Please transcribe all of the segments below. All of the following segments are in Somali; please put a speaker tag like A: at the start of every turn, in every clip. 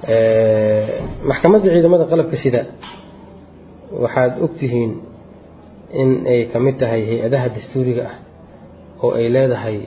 A: maxkamadda ciidamada qalabka sida waxaad ogtihiin in ay ka mid tahay hay-adaha dastuuriga ah oo ay leedahay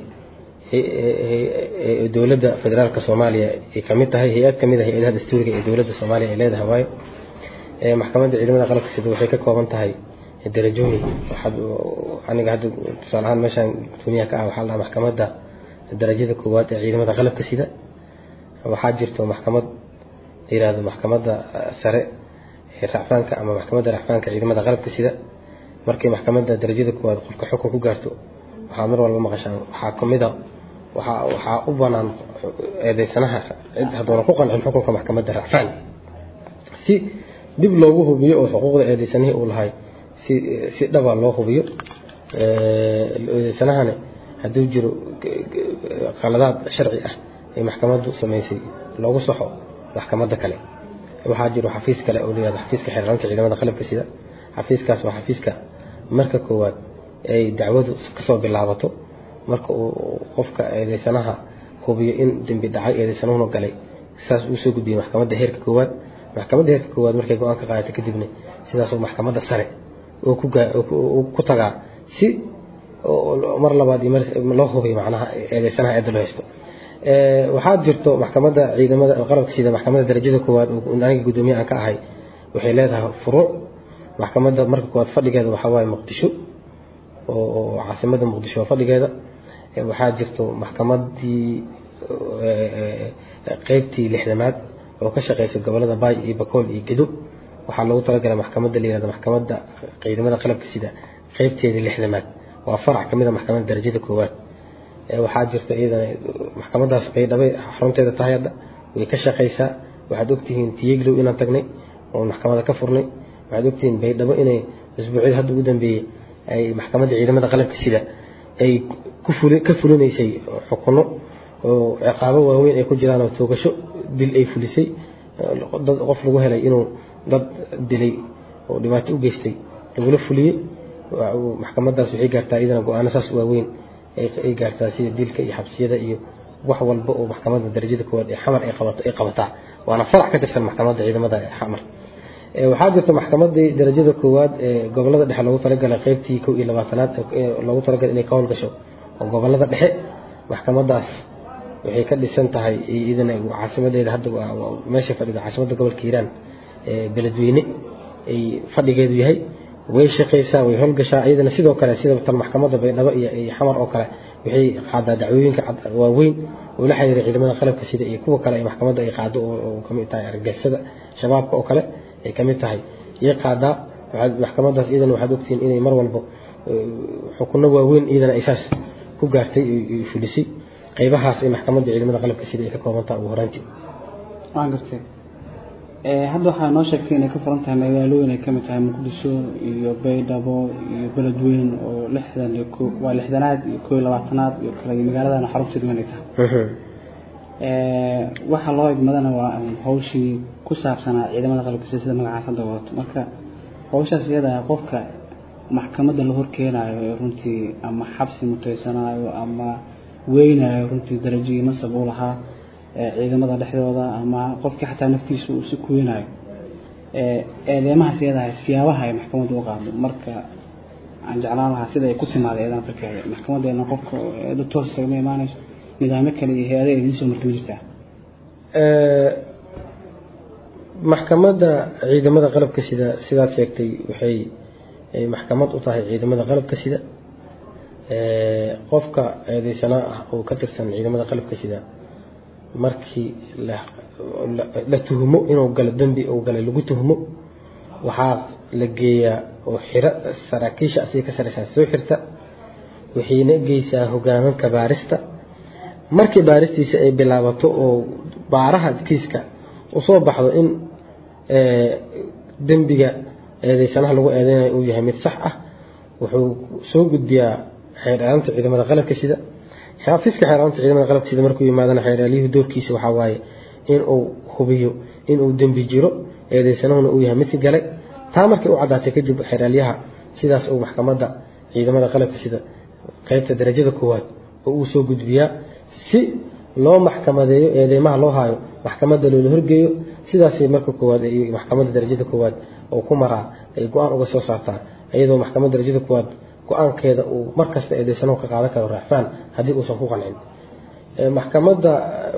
A: dowladda federaalka soomaaliya ay ka mid tahay hay-ad ka mid a hay-adaha dastuuriga ee dowladda soomaaliya ay leedahay waayo maxkamadda ciidamada qalabka sida waxay ka kooban tahay darajooyin waxaad aniga hadda tusaale ahaan meeshaan gudoomiyaha ka ah waxaa la maxkamadda darajada koowaad ee ciidamada qalabka sida waxaa jirto maxkamad la yirahdo maxkamadda sare ee racfaanka ama maxkamadda racfaanka ciidamada qalabka sida markay maxkamadda darajada koowaad qofka xukun ku gaarto waxaad mar walba maqashaan waxaa kamid a waxaa waxaa u banaan eedeysanaha cid hadduuna ku qancin xukunka maxkamadda racfaan si dib loogu hubiyo oo xuquuqda eedeysanihii uu lahay si si dhaba loo hubiyo eedeysanahani hadduu jiro qaladaad sharci ah ee maxkamaddu samaysay loogu saxo maxkamadda kale waxaa jiro xafiis kale oo layihahdo xafiiska xeeraranta ciidamada qalabka sida xafiiskaas waa xafiiska marka koowaad ay dacwadu kasoo bilaabato marka uu qofka eedeysanaha hubiyo in dembi dhacay eedeysanuhuna galay saas uu soo gudbiyey maxkamadda heerka koowaad maxkamadda heerka koowaad markay go-aan ka qaadato kadibna sidaasoo maxkamadda sare oo ku tagaa si mar labaad iyo loo hubiyo macnaha eedeysanaha eedda loo haysto waxaa jirto maxkamadda ciidamada qalabka sida maxkamadda darajada koowaad oo aniga guddoomiye aan ka ahay waxay leedahay furuuc maxkamadda marka koowaad fadhigeeda waxaa waaye muqdisho oo caasimada muqdisho waa fadhigeeda waxaa jirto maxkamaddii qeybtii lixdamaad oo ka shaqeysa gobolada baay iyo bakool iyo gedo waxaa loogu talagalay maxkamadda la yirahdo maxkamadda ciidamada qalabka sida qeybteedii lixdamaad waa farac ka mid a maxkamadda darajada koowaad waxaa jirto iyadana maxkamadaas baydhabo xarunteeda tahay hadda way ka shaqeysaa waxaad ogtihiin tiyeglow inaan tagnay oo maxkamada ka furnay waxaad ogtihiin baydhabo inay usbuucyada hadda ugu dambeeyey ay maxkamadda ciidamada qalabka sida ay ka fulinaysay xukuno oo ciqaabo waaweyn ay ku jiraan oo toogasho dil ay fulisay dad qof lagu helay inuu dad dilay oo dhibaato u geystay lagula fuliyey maxkamadaas waxay gaartaa iyadana go-aano saas waaweyn ay gaartaa sida dilka iyo xabsiyada iyo wax walba oo maxkamadda darajada koowaad ee xamar ay qabato ay qabataa waana farac ka tirsan maxkamadda ciidamada xamar waxaa jirta maxkamadii darajada koowaad ee gobolada dhexe loogu talagalay qeybtii kow iyo labaatanaad loogu talagalay inay ka howlgasho oo gobolada dhexe maxkamadaas waxay ka dhisan tahay iyadana caasimadeeda hadda meesha fadhida caasimadda gobolka hiiraan ee beledweyne ay fadhigeedu yahay way shaqeysaa way howlgashaa iyadana sidoo kale sida tal maxkamadda baydhabo iyo xamar oo kale waxay qaadaa dacwooyinka waaweyn oo la xiriira ciidamada qalabka sida iyo kuwa kale ee maxkamadda ay qaado oo kamid tahay argagixisada shabaabka oo kale ay kamid tahay iyay qaadaa maxkamadaas iyadana waxaad ogtihiin inay mar walba xukuno waaweyn iyadana ay saas ku gaartay fulisay qaybahaas ee maxkamadda ciidamada qalabka sida ay ka koobantaha ugu horaantii
B: waan gartay hadda waxaa noo sheegtay inay ka furan tahay magaalooyin ay kamid tahay muqdisho iyo baydhabo iyo beledweyn oo lixdan iyo waa lixdanaad iyo koo iyo labaatanaad iyo kale iyo magaaladana xarunteedu inay tahay waxaa loo idmadana waa hawshii ku saabsanaa ciidamada qalabka sida sida magacaas hadda wadato marka hawshaas iyada qofka maxkamadda la horkeenayo ee runtii ama xabsi mutaysanaayo ama weynayo runtii darajigii nasab u lahaa ciidamada dhexdooda ama qofkii xataa naftiisa uu si kuweynayo eedeymahaas iyadahay siyaabaha ay maxkamaddu u qaado marka aan jeclaan lahaa sida ay ku timaada eedan tarkeeda maxkamadeena qofka eedo toos isagama imaanayso nidaamyo kale iyo hay-adaha idiin soo martay ma jirtaa
A: maxkamadda ciidamada qalabka sida sidaad sheegtay waxay maxkamad u tahay ciidamada qalabka sida qofka eedeysanaa ah oo ka tirsan ciidamada qalabka sida markii la tuhmo inuu galo dembi uu galay lagu tuhmo waxaa la geeyaa oo xiro saraakiisha asiga ka sareysaa soo xirta waxayna geysaa hogaaminka baarista markii baaristiisa ay bilaabato oo baaraha kiiska usoo baxdo in dembiga eedeysanaha lagu eedeynayo uu yahay mid sax ah wuxuu soo gudbiyaa xeerdheeraanta ciidamada qalabka sida xafiiska xeerdheeraanta ciidamada qalabka sida markuu yimaadana xeerdheeryuhu doorkiisa waxaa waaye inuu hubiyo inuu dembi jiro eedeysanahuna uu yahay midka galay taa markay u caddaatay kadib xeeraalyaha sidaas uu maxkamadda ciidamada qalabka sida qeybta darajada koowaad oo uu soo gudbiyaa si loo maxkamadeeyo eedeymaha loo haayo maxkamadda loola horgeeyo sidaasay marka koowaad maxkamadda darajada koowaad oo ku maraa ay go-aan uga soo saartaa iyadoo maxkamadda darajada koowaad go-aankeeda uu markasta eedeysanahu ka qaadan karo raacfaan haddii uusan ku qancin maxkamadda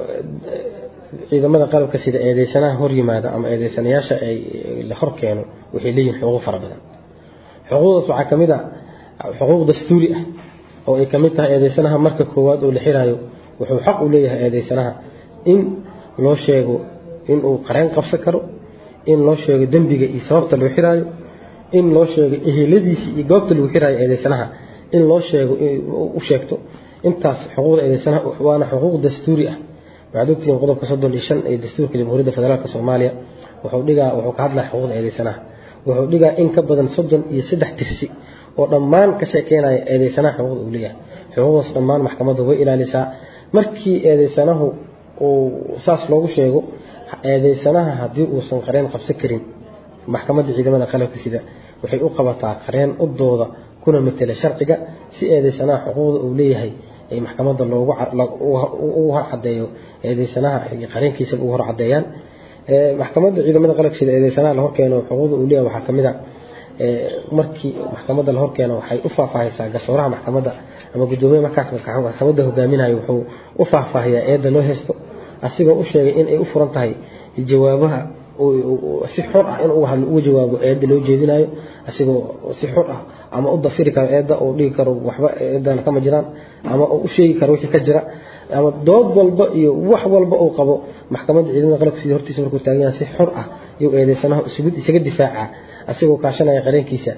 A: ciidamada qalabka sida eedeysanaha hor yimaada ama eedeysanayaasha ay la hor keeno waxay leeyihiin xuquuq fara badan xuquuqdaas waxaa ka mid a xuquuq dastuuri ah oo ay ka mid tahay eedeysanaha marka koowaad oo la xiraayo wuxuu xaq u leeyahay eedeysanaha in loo sheego inuu qareen qabsan karo in loo sheego dembiga iyo sababta loo xiraayo in loo sheego eheladiisa iyo goobta lagu xiraayo eedeysanaha in loo sheego u sheegto intaas xuquuqda eedeysanaha waana xuquuq dastuuri ah waxaad ogtihiin qodobka soddon iyo shan ee dastuurka jamhuuriyadda federaalk soomaaliya wuxuu dhigaa wuxuu ka hadlaya xuquuqda eedeysanaha wuxuu dhigaa in ka badan soddon iyo saddex tirsi oo dhammaan ka sheekeynaya eedeysanaha xuquuqda uu leeyahay xuquuqdaas dhammaan maxkamadda way ilaalisaa markii eedeysanahu uu saas loogu sheego eedeysanaha haddii uusan qareen qabsan karin maxkamadda ciidamada qalabka sida waxay u qabataa qareen u dooda kuna matela sharciga si eedeysanaha xuquuqda uu leeyahay ay maxkamadda loogu hor cadeeyo eedeysanaha qareenkiisa ugu hor cadeeyaan maxkamadda ciidamada qalabka sida eedeysanaha la horkeeno xuquuqda uu leeyahay waxaa ka mid a markii maxkamadda la horkeeno waxay u faahfaahaysaa garsooraha maxkamadda ama guddoomiye markaas maxkamadda hogaaminayo wuxuu u faahfaahiyaa eedda loo haysto asigoo u sheegay in ay u furan tahay jawaabaha si xor ah inuu hadlo uga jawaabo eedda loo jeedinayo asigoo si xor ah ama u dafiri karo eedda oo dhigi karo waxba eedana kama jiraan ama u sheegi karo wixii ka jira ama dood walba iyo wax walba uu qabo maxkamadda ciidamada qalabka sida hortiisa markuu taagan yahay si xor ah iyo eedeysanaha isaga difaaca asigoo kaashanaya qareenkiisa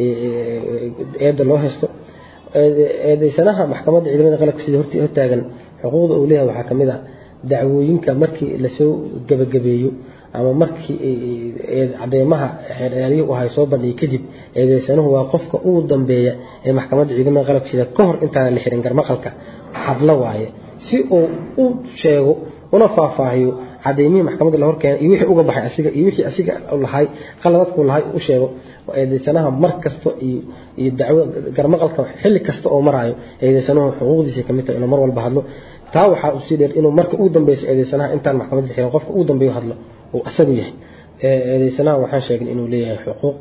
A: eedda loo haysto eedeysanaha maxkamadda ciidamada qalabka sida hortaagan xuquuqda uu leeyahay waxaa ka mid ah dacwooyinka markii lasoo gebagabeeyo ama markii cadeemaha xeeryaalihi u ahay soo bandhigay kadib eedeysanuhu waa qofka ugu dambeeya ee maxkamadda ciidamada qalabka sida ka hor intaana la xirin garmaqalka hadla waaye si uu u sheego una faahfaahiyo cadeymihii maxkamadda la horkeena iyo wixii uga baxay asiga iyo wixii asiga lahay qaladadku lahay u sheego eedeysanaha mar kasta iyo dacwo garmaqalka xilli kasta oo maraayo eedeysanuhu xuquuqdiisa kamid tahay inuu mar walba hadlo taa waxaa usii dheer inuu marka ugu dambeyso eedeysanaha intaan maxkamadda la xirin qofka ugu dambeeyo hadlo uu asagu yahay eedeysanaha waxaan sheegnay inuu leeyahay xuquuq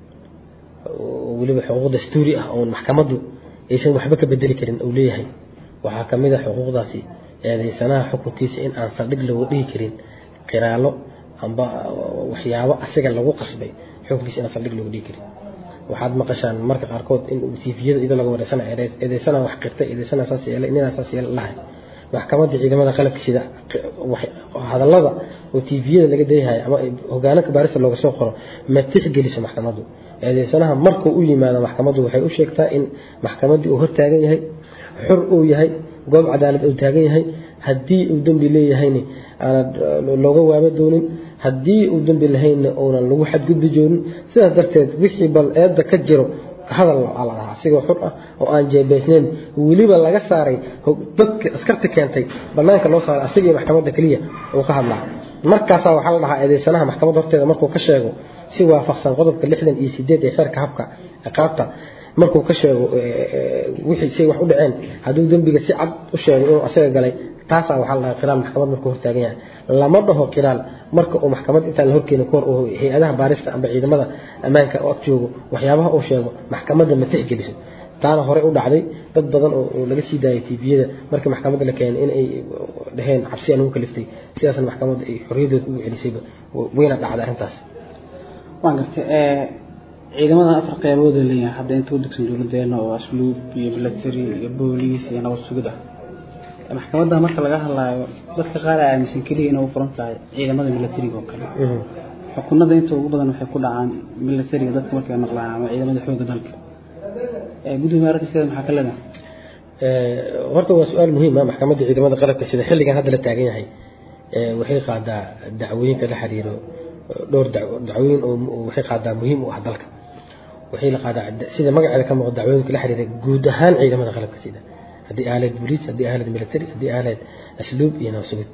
A: weliba xuquuq dastuuri ah oon maxkamaddu aysan waxba ka bedeli karin uu leeyahay waxaa ka mid a xuquuqdaasi eedeysanaha xukunkiisa in aan saldhig looga dhigi karin qiraalo amba waxyaabo asiga lagu qasbay xukunkiisa inaan saldhig looga dhigi karin waxaad maqashaan marka qaarkood in tifiyada iyadoo laga wareysana eedeysana wax qirtay eedeysana saas yeelay ninaa saas yeelay lahay maxkamadda ciidamada qalabka sida hadallada oo tifiyada laga dayhayo ama hogaanaka baarista looga soo qoro ma tixgeliso maxkamaddu eedeysanaha markuu u yimaado maxkamaddu waxay u sheegtaa in maxkamaddii uu hortaagan yahay xor uu yahay goob cadaalad uu taagan yahay haddii uu dembi leeyahayna aanan looga waaba doonin haddii uu dembi lahaynna uunan lagu xadgudbi joonin sidaas darteed wixii bal eedda ka jiro hadal aa la dhahaa asigoo xur ah oo aan jeebaysnayn weliba laga saaray dadka askarta keentay banaanka loo saaray asigii maxkamadda keliya uu ka hadlaa markaasaa waxaa la dhahaa eedeysanaha maxkamadda horteeda markuu ka sheego si waafaqsan qodobka lixdan iyo sideed ee xeerka habka ciqaabta markuu ka sheego wixii say wax u dhaceen hadduu dembiga si cad u sheego inuu asaga galay taasaa waxaa la dhahaa qiraal maxkamad markuu hortaagan yahay lama dhaho qiraal marka uu maxkamad intaan la horkeenin kahor uu hay-adaha baarista amba ciidamada ammaanka oo ag joogo waxyaabaha uu sheego maxkamadda ma tixgeliso taana horey u dhacday dad badan oo laga sii daayay tviyada markii maxkamadda la keenay in ay dhaheen cabsiyaa lagu kaliftay sidaasna maxkamadda ay xorriyadooda ugu celisayba wayna dhacday arrintaas
B: waan gartay ciidamadan afar qeybood ay leeyahay hadda inta u degsan dowladeena oo asluub iyo military iyo booliis iyo nabad sugid ah maxkamadda marka laga hadlaayo dadka qaar ay aaminsan keliya inay u furan tahay ciidamada militariga oo kale xukunada inta ugu badan waxay ku dhacaan militariga dadka markay maqlaan ama ciidamada xoogga dalka gudoomiye arrinta sida maxaa ka leedahay
A: horta waa su-aal muhiim ah maxkamadda ciidamada qalabka sida xilligan hadda la taagan yahay waxay qaadaa dacwooyinka la xiriiro dhowr dacwooyin oo waxay qaadaa muhiim u ah dalka waxay la qaadaa sida magaceeda ka muuqda dacwooyinka la xiriira guud ahaan ciidamada qalabka sida haddii aaleed booliis haddii aaleed military haddii aaleed asluub iyo nabasugid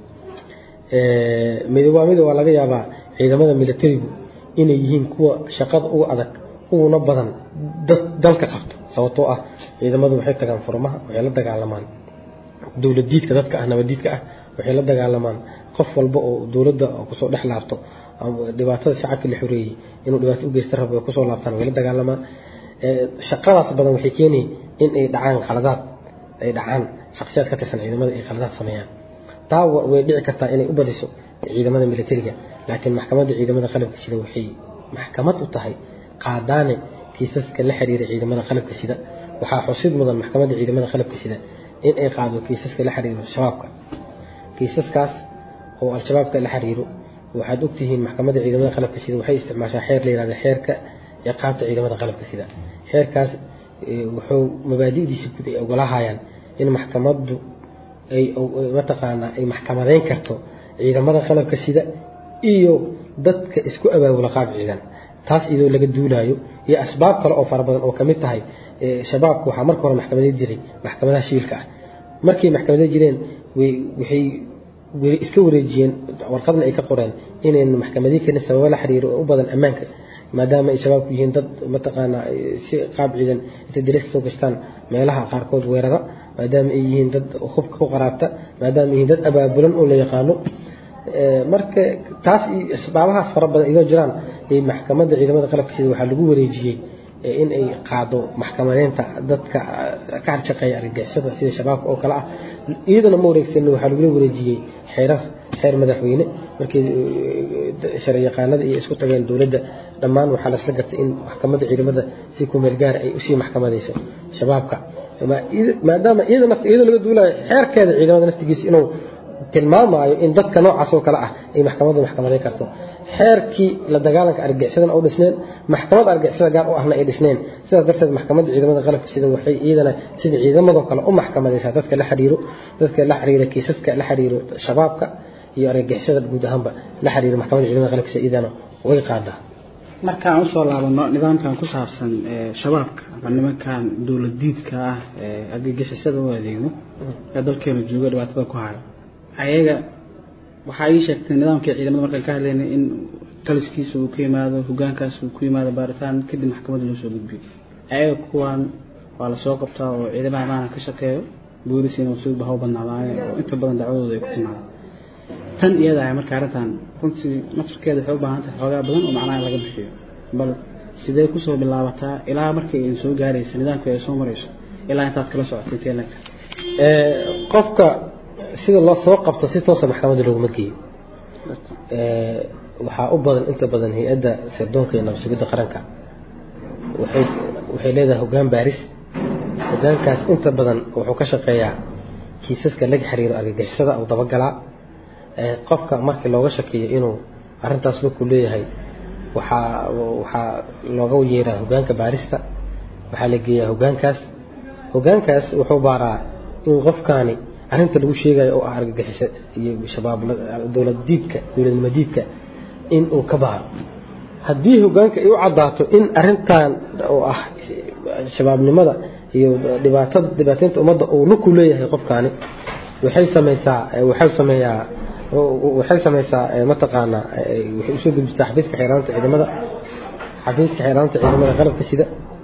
A: waa mid waa laga yaabaa ciidamada militarigu inay yihiin kuwa shaqada uga adag uguna badan dalka qabto sababtoo ah ciidamadu waxay tagaan furmaha waxay la dagaalamaan dowladiidka dadka ah nabadiidka ah waxay la dagaalamaan qof walba oo dowladda kusoo dhex laabto dhibaatada shacabka la xoreeyey inuu dhibaato u geysta rabo ay kusoo laabtaan way la dagaalamaan shaqadaas badan waxay keenayay in ay dhacaan qaladaad ay dhacaan shaksiyaad ka tirsan ciidamada ay qaladaad sameeyaan taa way dhici kartaa inay u badiso ciidamada militariga laakiin maxkamadda ciidamada qalabka sida waxay maxkamad u tahay qaadaane kiisaska la xiriira ciidamada qalabka sida waxaa xusid mudan maxkamadda ciidamada qalabka sida in ay qaado kiisaska la xiriiro shabaabka kiisaskaas oo al-shabaabka la xiriiro waxaad ogtihiin maxkamadda ciidamada qalabka sida waxay isticmaashaa xeer la yihahda xeerka ciqaabta ciidamada qalabka sida xeerkaas wuxuu mabaadi'diisa guud ay ogolahayaan in maxkamaddu ay mataqaanaa ay maxkamadeyn karto ciidamada qalabka sida iyo dadka isku abaabula qaab ciidan taas iyadoo laga duulaayo iyo asbaab kale oo fara badan oo ka mid tahay shabaabku waxaa marka hore maxkamaday jiray maxkamadaha shiilka ah markay maxkamaday jireen waxay iska wareejiyeen warqadna ay ka qoreen inaynu maxkamadii karin sababo la xiriiro oo u badan ammaanka maadaama ay shabaabku yihiin dad mataqaanaa si qaab ciidan intay dariska soo gashtaan meelaha qaarkood weerara maadaama ay yihiin dad hubka ku qaraabta maadaama ay yihiin dad abaabulan oo la yaqaano marka taas iyo asbaabahaas fara badan idoo jiraan ay maxkamadda ciidamada qalabka sida waxaa lagu wareejiyey in ay qaado maxkamadeynta dadka ka harshaqeeya argagixisada sida shabaabka oo kale ah iyadana ma wareegsanin waxaa lagula wareejiyey xeerar xeer madaxweyne markii sharci yaqaanada iyo isku tageen dowladda dhammaan waxaa lasla gartay in maxkamadda ciidamada si kumeel gaara ay usii maxkamadayso shabaabka maadaama iyada nafta iyadoo laga duulayo xeerkeeda ciidamada naftigiisa inuu tilmaamaayo in dadka noocaas oo kale ah ay maxkamaddu maxkamadeyn karto xeerkii la dagaalanka argagixisadana u dhisneen maxkamad argagixisada gaar u ahna ay dhisneen sidaas darteed maxkamadda ciidamada qalabka sida waxay iyadana sida ciidamadoo kale u maxkamadaysaa dadka la xiriiro dadka la xiriira kiisaska la xiriiro shabaabka iyo argagixisada guud ahaanba la xiriiro maxkamadda ciidamada qalabka sida iyadana way qaadaa
B: marka aan usoo laabano nidaamkan ku saabsan shabaabka ama nimankan dowladiidka ah ee argagixisada u adeegno ee dalkeena jooga dhibaatada ku hayo ayaga waxaa ii sheegtay nidaamkii ciidamada markaan ka hadlaynay in taliskiisa uu ka yimaado hogaankaas uu ku yimaado baaritaan kadib maxkamadda loo soo gudbiyo ayaga kuwan waa lasoo qabtaa oo ciidamada amaana ka shaqeeyo boolisiina wasuudba ha u badnaadaane oo inta badan dacwadooda ay ku timaadaan tan iyada ah marka arrintan runtii naftarkeeda waxay u baahan tahay xoogaa badan oo macnaha laga bixiyo bal sidee kusoo bilaabataa ilaa markii ay soo gaaraysa nidaamkii ay soo marayso ilaa intaad kala socotay intee leegta
A: qofka sida loo soo qabto si toosa maxkamadda looguma geeyo waxaa u badan inta badan hay-adda sirdoonka iyo nabsugidda qaranka waxay leedahay hoggaan baaris hoggaankaas inta badan wuxuu ka shaqeeyaa kiisaska laga xiriiro argagixisada uu dabagalaa qofka markii looga shakeeyo inuu arrintaas lugku leeyahay waxaa waxaa looga yeeraa hoggaanka baarista waxaa la geeyaa hoggaankaas hoggaankaas wuxuu baaraa in qofkaani arrinta lagu sheegayo oo ah argagixisa iyo shabaab dowlad diidka dowladnimo diidka in uu ka baaro haddii hoggaanka ay u caddaato in arrintan oo ah shabaabnimada iyo dhibaatada dhibaataynta ummadda uu lugku leeyahay qofkaani waxay samaysaa waxay sameeyaa waxay samaysaa mataqaanaa waxay usoo gudbisaa xafiiska xeeraanta ciidamada xafiiska xeeraanta ciidamada qalabka sida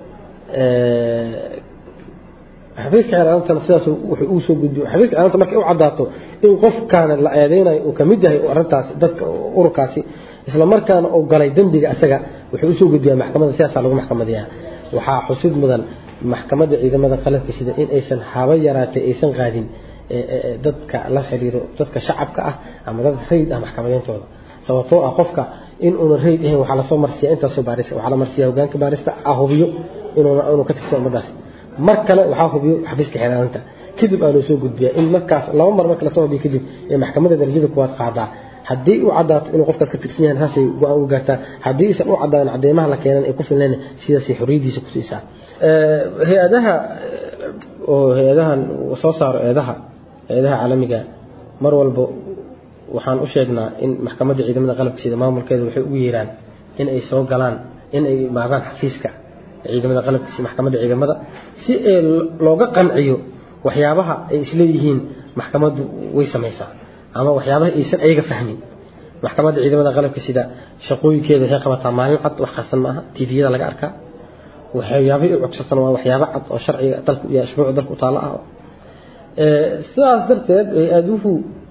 A: xafiiska xeeraantana sidaas wuxuu uu soo gudbiyo xafiiska xeeraanta markay u caddaato in qofkaana la eedeynayo uu kamid yahay arrintaas dadka ururkaasi isla markaana uu galay dembiga asaga wuxuu usoo gudbiyaa maxkamadda sidaasaa lagu maxkamadiyaa waxaa xusid mudan maxkamadda ciidamada qalabka sida in aysan haba yaraatay aysan qaadin dadka la xiriiro dadka shacabka ah ama dad rayd ah maxkamadeyntooda sababtoo ah qofka in uuna rayd ahayn waxaa lasoo marsiyaa intaasoo baaris waxaa la marsiyaa hogaanka baarista ah hubiyo inuuna inuu ka tirsan ummadaas mar kale waxaa hubiyo xafiiska xeeraanta kadib aa loo soo gudbiyaa in markaas laba mar marka lasoo hubiyo kadib ee maxkamadda darajada kuwaad qaadaa haddii u caddaato inuu qofkaas ka tirsan yahay saasay go-aan uga gaartaa haddii isan u caddaadan cadeymaha la keenan ay ku filnayn sidaasay xorriyaddiisa ku siisaa hay-adaha oo hay-adahan soo saaro eedaha eedaha caalamiga mar walba waxaan u sheegnaa in maxkamadda ciidamada qalabka sida maamulkeeda waxay ugu yeeraan in ay soo galaan in ay imaadaan xafiiska ciidamada qalabka sida maxkamadda ciidamada si ee looga qanciyo waxyaabaha ay isleeyihiin maxkamaddu way samaysaa ama waxyaabaha aysan ayaga fahmin maxkamadda ciidamada qalabka sida shaqooyinkeeda waxay qabataa maalin cad wax qarsan ma aha tviyada laga arkaa waxyaabaha ay cogsatan waa waxyaaba cad oo sharciga dalka iyo ashbuuca dalka u taalla ah sidaas darteed hay-aduhu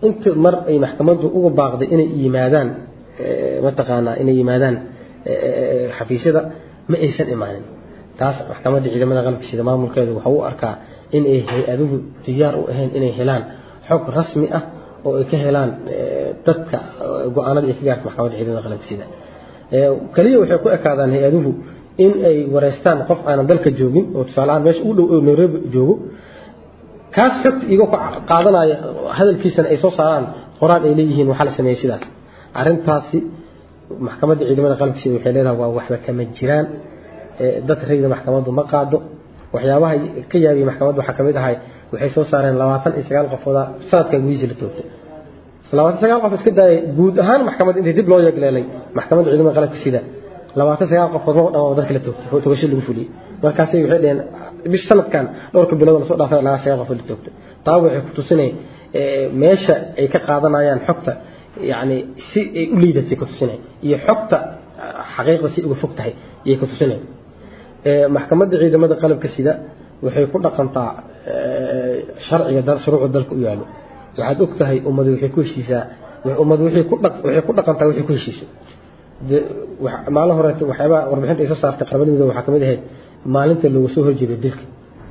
A: inta mar ay maxkamaddu uga baaqday inay yimaadaan mataqaanaa inay yimaadaan xafiisyada ma aysan imaanin taas maxkamadda ciidamada qalabka sida maamulkeedu waxa u arkaa in ay hay-aduhu diyaar u ahayn inay helaan xog rasmi ah oo ay ka helaan dadka go-aanada ay ka gaarta maxkamadda ciidamada qalabka sida kaliya waxay ku ekaadaan hay-aduhu in ay wareystaan qof aanan dalka joogin oo tusaaleahaan meesha ugu dhow oo nairobi joogo kaas xogta iga qaadanaya hadalkiisana ay soo saaraan qoraan ay leeyihiin waxaa la sameeyey sidaas arrintaasi maxkamadda ciidamada qalabka sida waxay leedahay waa waxba kama jiraan dad rayda maxkamaddu ma qaado waxyaabaha ka yaabiya maxkamaddu waxaa kamid ahay waxay soo saareen labaatan iyo sagaal qofooda sanadkan gudihiisa la toogtay labaatan sagaal qof iska daayay guud ahaan maxkamadda intii dib loo yeegleelay maxkamadda ciidamada qalabka sida labaatan sagaal qofood ma dhan dadka la toogtay togasho lagu fuliyey markaasay waxay dheheen bish sanadkan dhowrka bilood lasoo dhaafay lagaa sagaal qofood la toogtay taa waxay ku tusinay meesha ay ka qaadanayaan xogta yacni si ay u liidatay ku tusinay iyo xogta xaqiiqda si uga fog tahay iyay ku tusinay maxkamadda ciidamada qalabka sida waxay ku dhaqantaa sharciga shuruucda dalka u yaalo waxaad og tahay ummadu waxay ku heshiisaa ummadu waxay ku waxay ku dhaqantaa waxay ku heshiiso maalin horeeto waxyaabaa warbixinta ay soo saartay qaramada midoobe waxaa kamid ahayd maalinta looga soo horjeedo dilka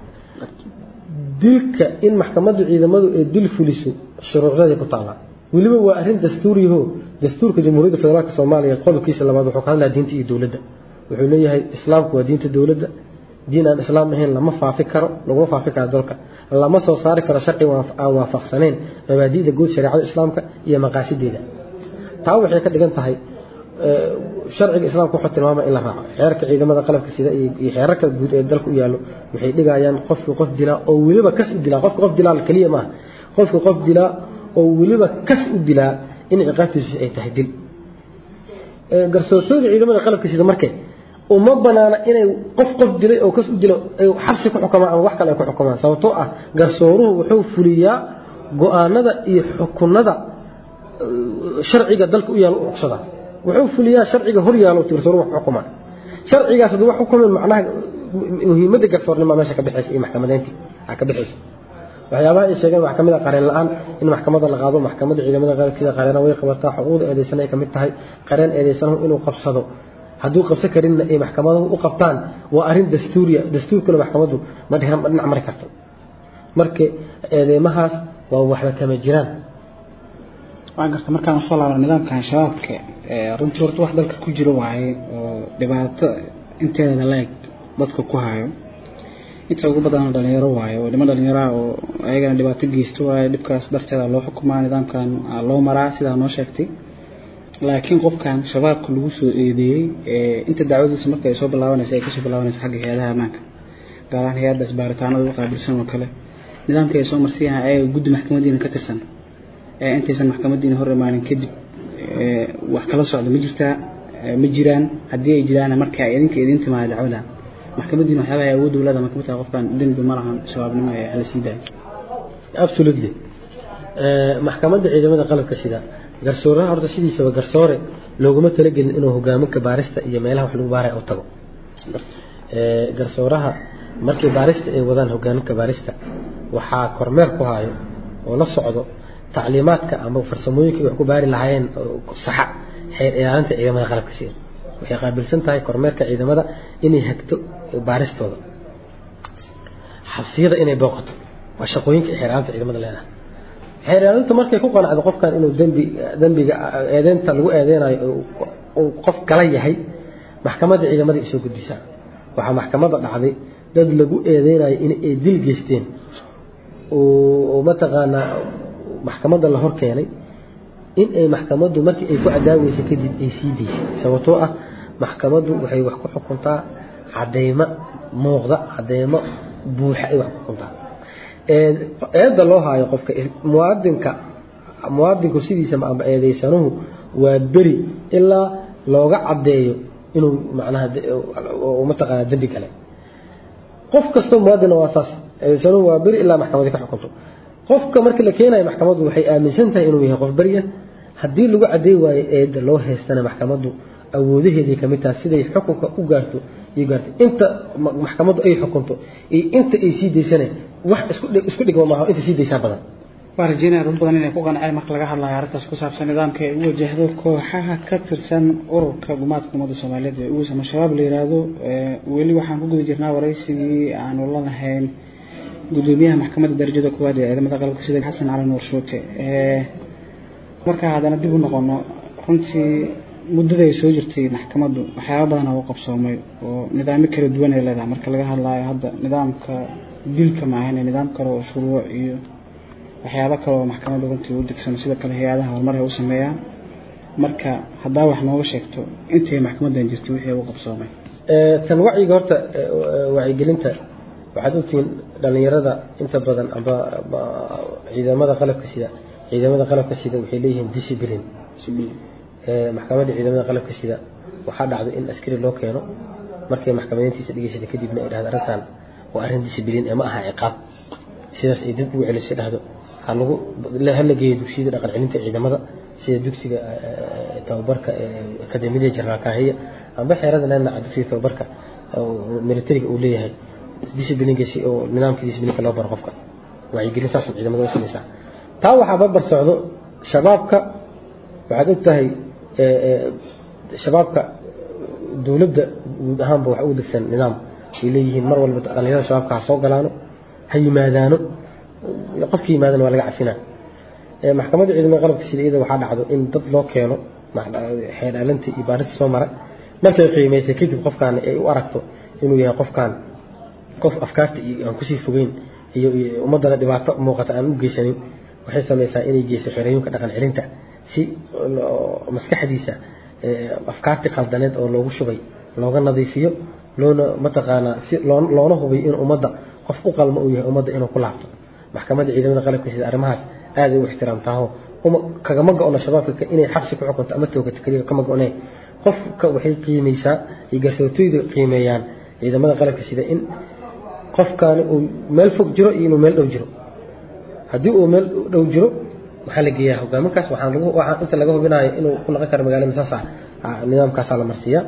A: dilka in maxkamaddu ciidamadu ay dil fuliso shuruucdaday ku taallaa weliba waa arrin dastuuriyaho dastuurka jamhuuriyadda federaalk soomaaliya qodobkiisa labaad wuxuu ka hadlaa diinta iyo dowladda wuxuu leeyahay islaamku waa diinta dowladda diin aan islaam ahayn lama faafi karo laguma faafi karo dalka lama soo saari karo sharci aan waafaqsanayn mabaadi'da guud shareecada islaamka iyo maqaasideeda taa waxay ka dhigan tahay sharciga islaamka wuxuu tilmaamaya in la raaco xeerka ciidamada qalabka sida iyo xeerarka guud ee dalka u yaallo waxay dhigayaan qofki qof dilaa oo weliba kas u dilaa qofka qof dilaa keliya maaha qofka qof dilaa oo weliba kas u dilaa in ciqaabtiisu ay tahay dil garsoortooda ciidamada qalabka sida markay uma banaana inay qof qof dilay oo kas u dilo ay xabsi ku xukumaan ama wax kale ay ku xukumaan sababtoo ah garsooruhu wuxuu fuliyaa go-aanada iyo xukunada sharciga dalka u yaalo u ogsada wuxuu fuliyaa sharciga hor yaalo garsooruhu wax xukumaa sharcigaas haddii wax xukumin macnaha muhiimadda garsoornima meesha ka bixaysa iyo maxkamadeyntii aa ka bixaysa waxyaabaha ay sheegeen waxaa kamid ah qareen la-aan in maxkamadda la qaado maxkamadda ciidamada qalabkiisa qareena way qabataa xuquuqda eedeysan ay kamid tahay qareen eedeysanahu inuu qabsado hadduu qabsan karinna ay maxkamaduhu u qabtaan waa arrin dastuuriya dastuurkuna maxkamaddu ma dhinac mari karto marka eedeymahaas waa waxba kama jiraan
B: waa garta markaan usoo laabno nidaamkan shabaabka runtii horta wax dalka ku jiro waaye oo dhibaato inteeda la-eg dadka ku hayo inta ugu badan dhalinyaro waaye oo niman dhalinyaraha oo ayagana dhibaato geysta waaye dhibkaas darteeda loo xukumaa nidaamkan loo maraa sidaa noo sheegtay laakiin qofkan shabaabka lagu soo eedeeyey inta dacwadiisa marka ay soo bilaabanaysa ay kasoo bilaabanaysa xagga hay-adaha ammaanka gaar ahaan hay-addaas baaritaanada u qaabilsan oo kale nidaamkii ay soo marsiyahan ayaga guddi maxkamadiina ka tirsan intaysan maxkamadiina hor imaanin kadib wax kala socda ma jirtaa ma jiraan haddii ay jiraan marka ay idinka idin timaada dacwada maxkamadiina waxyaabaha ay awood dowlada marka mataa qofkan dembi ma lahan shabaabnimo ee hala sii daayo
A: absolutely maxkamadda ciidamada qalabka sida garsooraha horta sidiisaba garsoore looguma talagelin inuu hogaaminka baarista iyo meelaha wax lagu baaraya u tago garsooraha markii baarista ay wadaan hogaaminka baarista waxaa kormeer ku hayo oo la socdo tacliimaadka ama farsamooyinkii wax ku baari lahaayeen saxa xeer ilaalinta ciidamada qalabka sida waxay qaabilsan tahay kormeerka ciidamada inay hagto baaristooda xabsiyada inay booqato waa shaqooyinka xeer ilaalinta ciidamada leedahay xeer ilaalinta markay ku qanacdo qofkan inuu dembi dembiga eedeynta lagu eedeynayo uu qof kala yahay maxkamadda ciidamada ay soo gudbisaa waxaa maxkamadda dhacday dad lagu eedeynayo in ay dil geysteen oo mataqaanaa maxkamadda la hor keenay in ay maxkamaddu markii ay ku cadaaweysay kadib ay sii daysay sababtoo ah maxkamaddu waxay wax ku xukuntaa cadeymo muuqda cadeymo buuxa ay wax ku xukuntaa eedda loo haayo qofka muwaadinka muwaadinku sidiisaba amba eedeysanuhu waa beri ilaa looga caddeeyo inuu macnaha mataqaana dembi gale qof kastoo muwaadina waa saas eedeysanuhu waa beri ilaa maxkamadi ka xukunto qofka markii la keenayo maxkamaddu waxay aaminsan tahay inuu yahay qof beriya haddii lagu caddeey waayo eedda loo haystana maxkamaddu awoodaheeday kamid tahay siday xukunka u gaarto iyo gaartay inta maxkamaddu ay xukunto iyo inta ay sii daysana wax isku dhigma maaha inta sii daysaa badan
B: waa rajeynaya dad badan inay ku qanceen marka laga hadlayo arrintaas ku saabsan nidaamka ay u wajahdo kooxaha ka tirsan ururka gumaadka ummadda soomaaliyeed ee ugu sama shabaab la yiraahdo weli waxaan ku guda jirnaa waraysigii aanu la lahayn gudoomiyaha maxkamadda darajada koowaad ee ciidamada qalabka sida xasan cali nuur shuute markaa haddana dib u noqono runtii muddada ay soo jirtay maxkamaddu waxyaaba badan oo u qabsoomay oo nidaamyo kala duwan ay leedahay marka laga hadlayo hadda nidaamka dilka maahan nidaam kale oo shuruuc iyo waxyaabo kale oo maxkamadda runtii u degsan sidoo kale hay-adaha horumar ay u sameeyaan marka haddaa wax nooga sheegto intay maxkamaddan jirtay wixii u qabsoomay
A: tan wacyiga horta wacyigelinta waxaad ogtihiin dhallinyarada inta badan amba ciidamada qalabka sida ciidamada qalabka sida waxay leeyihiin discipline maxkamadda ciidamada qalabka sida waxaa dhacdo in askari loo keeno markay maxkamadeyntiisa dhegeysata kadibna ay dhahdo arrintan waa arrin discipline ee ma aha ciqaab sidaas ay dib ugu celisay dhahdo halagu hala geeyo dugsiyada dhaqan celinta ciidamada sida dugsiga tababarka akademiyada jenaraal kaahiya amba xeerada nanaca dugsiga tababarka militariga uu leeyahay disciplinkasi oo nidaamka disciplinka loo baro qofka wacyigelin saas ciidamada u samaysaa taa waxaa barbar socdo shabaabka waxaad og tahay shabaabka dowladda guud ahaanba wax ugu degsan nidaam ay leeyihiin mar walba dhallinyarada shabaabka ha soo galaano ha yimaadaano qofka yimaadana waa laga cafinaa maxkamadda ciidamada qalabka sida iyada waxaa dhacdo in dad loo keeno xeerdhaalinta iyo baarinta soo mara markay qiimaysay kadib qofkaan ay u aragto inuu yahay qofkaan qof afkaarta iyo aan kusii fogeyn iyo ummaddana dhibaato muuqata aan u geysanin waxay samaysaa inay geyso xerooyinka dhaqan celinta si maskaxdiisa afkaartii qaldaneed oo loogu shubay looga nadiifiyo loona mataqaanaa si loona hubiyo in ummadda qof u qalma uu yahay ummadda inuu ku laabto maxkamadda ciidamada qalabka sida arrimahaas aaday u ixtiraamtaaho kagama go-no shabaabka inay xabsi ku xukunto ama toogato keliya kama go-ne qofka waxay qiimaysaa iyo garsoortooyda qiimeeyaan ciidamada qalabka sida in qofkaani uu meel fog jiro iyo inuu meel dhow jiro haddii uu meel dhow jiro waxaa la geeyaa hogaaminkaas waxaan lagu waxaan inta laga hubinayo inuu ku noqon karo magaalada saas ah nidaamkaasaa la marsiiyaa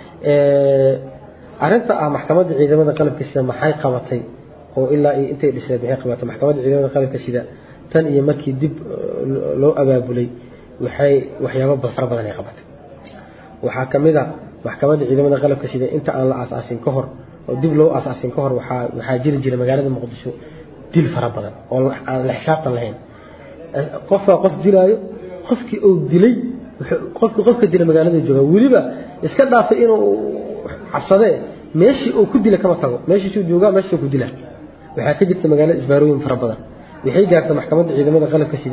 A: arrinta ah maxkamadda ciidamada qalabka sida maxay qabatay oo ilaa iyo intay dhisneed maxay qabatay maxkamadda ciidamada qalabka sida tan iyo markii dib loo abaabulay waxay waxyaabo fara badan ay qabatay waxaa ka mid a maxkamadda ciidamada qalabka sida inta aan la aasaasin ka hor oo dib loo aasaasin ka hor waxaa waxaa jiri jiray magaalada muqdisho dil fara badan oo aan la xisaabtan lahayn qofka qof dilaayo qofkii uu dilay qofkii qofka dila magaalada jooga weliba iska dhaafay inuu cabsadee meeshii uu ku dila kama tago meeshiisuu joogaa meeshiisuu ku dila waxaa ka jirta magaalada isbaarooyin fara badan waxay gaarta maxkamadda ciidamada qalabka sida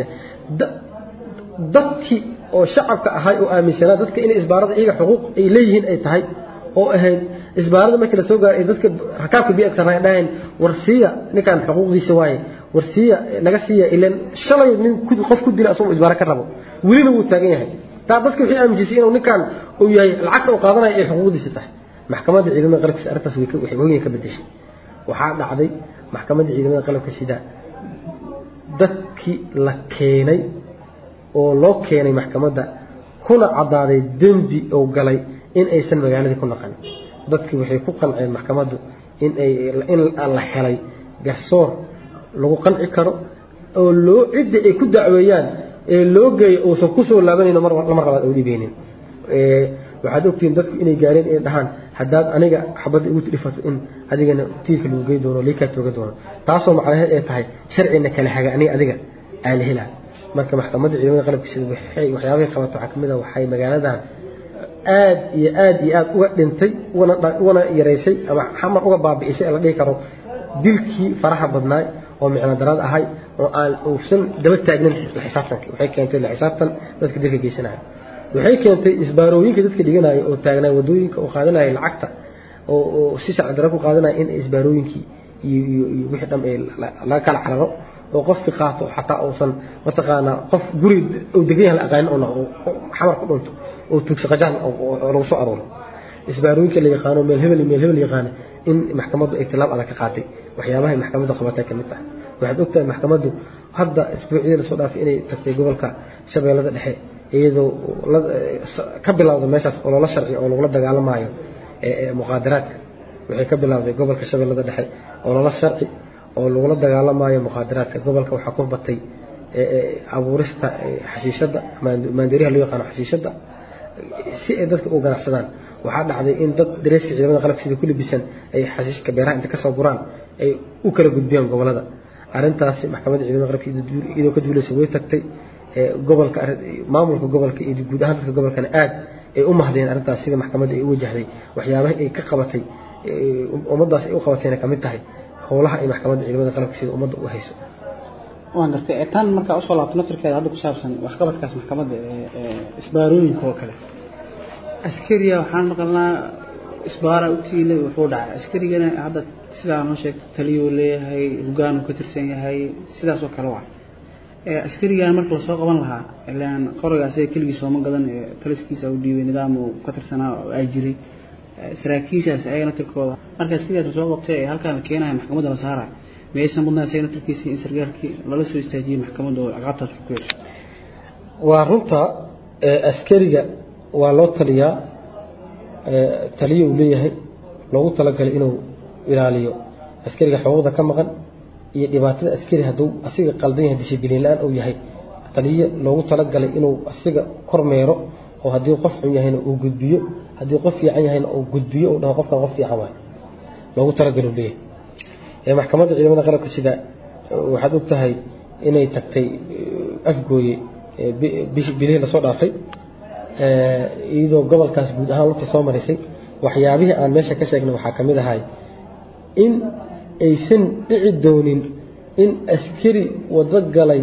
A: dadkii oo shacabka ahay oo aaminsanaa dadka inay isbaarada iyaga xuquuq ay leeyihiin ay tahay oo ahayd isbaarada markii lasoo gaaray ay dadka rakaabka biagsarnaa dhaheen war siiya ninkan xuquuqdiisa waaye war siiya naga siiya ilan shalay nin qof ku dila asagoo isbaaro ka rabo welina wuu taagan yahay taa dadka waxay aaminsiisay inuu ninkan uu yahay lacagta uu qaadanaya ay xuquuqdiisa tahay maxkamadda ciidamada qalabkiisa arrintaas waxay weyn ka bedeshay waxaa dhacday maxkamadda ciidamada qalabka sida dadkii la keenay oo loo keenay maxkamadda kuna caddaaday dembi uu galay in aysan magaaladii ku naqan dadkii waxay ku qanceen maxkamaddu in ay in la helay garsoor lagu qanci karo oo loo cidda ay ku dacweeyaan ee loo geeyo uusan kusoo laabanayno mar lamar labaad oo dhibeynin waxaad ogtihiin dadku inay gaareen inay dhahaan haddaad aniga xabadda igu dhifato in adigana tiirka lagu gey doono liikaa tooga doono taasoo macnaheed ay tahay sharcina kala haga aniga adiga aan la helaa marka maxkamadda ciidamada qalabka sida waxay waxyaabahay qabato waxaa kamid a waxay magaaladan aad iyo aad iyo aad uga dhintay ugana ugana yaraysay ama xamar uga baabi'isay la dhihi karo dilkii faraha badnaay oo micno darad ahay oo aan uusan daba taagnin la xisaabtanka waxay keentay la xisaabtan dadka dilka geysanaya waxay keentay isbaarooyinka dadka dhiganaya oo taagnaa wadooyinka oo qaadanaya lacagta oo si sharci daro ku qaadanaya in isbaarooyinkii iyo iyo iyo wixii dham ee laga kala cararo oo qofkii qaato xataa uusan mataqaanaa qof guri uu degan yahay la aqaanin oo xamar ku dhunto oo tuugsa qajaan oo lagu soo arooro isbaarooyinka la yaqaano meel hebel meel hebel yaqaana in maxkamaddu ay tilaab adag ka qaaday waxyaabahay maxkamaddu qabatay ka mid tahay waxaad ogtahay maxkamaddu hadda isbuucyadii lasoo dhaafay inay tagtay gobolka shabeellada dhexe iyadoo ka bilowda meeshaas oo loola sharci oo lagula dagaalamaayo muqaadaraadka waxay ka bilowday gobolka shabeellada dhexe oo loola sharci oo lagula dagaalamaayo muqaadaraadka gobolka waxaa ku batay abuurista xashiishadda maandeeriyaha loo yaqaano xashiishadda si ay dadka u ganacsadaan waxaa dhacday in dad dareeska ciidamada qalabka sida ku libisan ay xashiishka beeraha inta kasoo guraan ay u kala gudbiyaan gobolada arrintaasi maxkamadda ciidamada qalabka iyadoo ka duulaysa way tagtay gobolka maamulka gobolka iyo guud ahaan dadka gobolkana aad ay u mahdeen arrintaas sida maxkamadda ay u wajahday waxyaabaha ay ka qabatay ummaddaas ay u qabatayna kamid tahay howlaha ay maxkamadda ciidamada qalabka sida ummadda u hayso
B: waan gartay tan markaa usoo laabto naftirkeeda hadda ku saabsan waxqabadkaas maxkamadda ee isbaarooyinka oo kale askariya waxaan maqalnaa isbaara u tiilay wuxuu dhacay askarigana hadda sidaa noo sheegto taliyuu leeyahay hogaanuu ka tirsan yahay sidaas oo kale waa askarigan marka lasoo qaban lahaa ilaan qoriga asaga keligii sooma gadan taliskiisa u dhiibay nidaam uu ka tirsanaa oo ay jiray saraakiishaas ayagana tirkooda marka askarigaas lasoo qabtay ee halkaan la keenaya maxkamadda la saaraya miyaysan mudnaan asagana tirkiisa in sargaalkii lala soo istaajiyey maxkamadda oo ciqaabtaas ku yeesho
A: waa runta askariga waa loo taliyaa taliyo uu leeyahay loogu talagalay inuu ilaaliyo askariga xuquuqda ka maqan iyo dhibaatada askari hadduu asiga qaldan yahay dishibliin la-aan uu yahay taliyo loogu talagalay inuu asiga kormeero oo haddii qof xun yahayna uu gudbiyo haddii qof fiican yahayna uu gudbiyo uu dhaho qofkan qof fiican waay loogu talagal uu leeyahay maxkamadda ciidamada qalabka sida waxaad og tahay inay tagtay afgooye bilihii lasoo dhaafay iyadoo gobolkaas guud ahaan lugta soo marisay waxyaabihii aan meesha ka sheegnay waxaa ka mid ahay in aysan dhici doonin in askari wado galay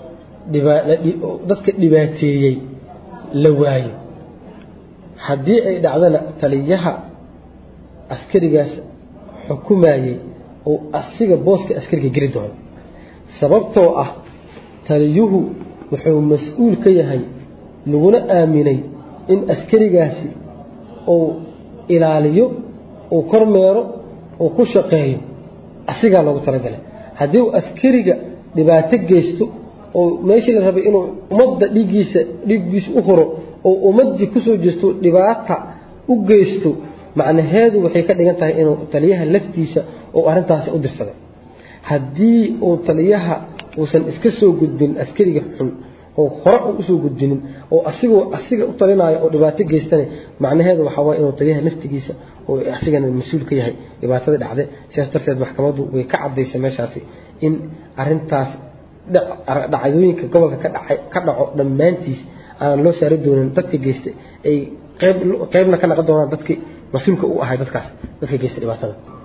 A: dadka dhibaateeyey la waayo haddii ay dhacdana taliyaha askarigaas xukumayey oo asiga booska askariga geli doono sababtoo ah taliyuhu wuxuu mas-uul ka yahay laguna aaminay in askarigaasi uu ilaaliyo uu kormeero uu ku shaqeeyo asigaa loogu talagalay haddii uu askariga dhibaato geysto oo meeshii la rabay inuu ummadda dhiiggiisa dhiiggiisa u huro oo ummaddii kusoo jeesto dhibaata u geysto macnaheedu waxay ka dhigan tahay inuu taliyaha laftiisa uu arrintaasi u dirsaday haddii uu taliyaha uusan iska soo gudbin askariga xun oo hore u usoo gudbinin oo asigoo asiga u talinaayo oo dhibaato geystana macnaheedu waxaa waye inuu taliyaha laftigiisa oo asigana mas-uul ka yahay dhibaatada dhacde sidaas darteed maxkamaddu way ka cadaysay meeshaasi in arintaas dhacdooyinka gobolka ka dhaco dhammaantiis aan loo saari doonin dadka geystay ay qeybna ka naqon doonaan dadkii mas-uulka u ahay dadkaas dadka geystay dhibaatada